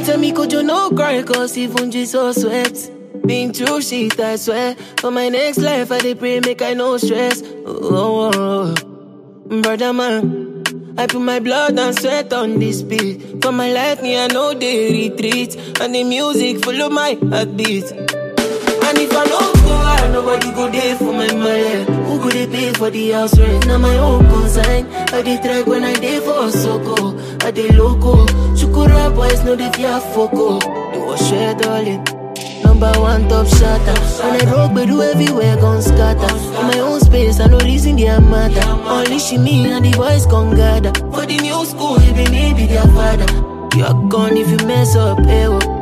tell me could you no cry cause even Jesus sweat. Been through shit, I swear. For my next life, I dey pray, make I no stress. Oh, oh, oh. brother man. I put my blood and sweat on this beat. For my life, me, I know they retreat. And the music follow my heartbeat. And if I no go out, nobody go there for my money. Who go they pay for the house rent? Now my own consign. I dey track when I dey for Soko. I dey loco. Shukura boys know they fear foco. It was share darling. Number one top shotter. When I rock, but do everywhere gon' scatter. In my own space, I no reason they matter. Only she me and the boys gon' gather. For the new school, even me be their father. You're gone if you mess up, eh? oh.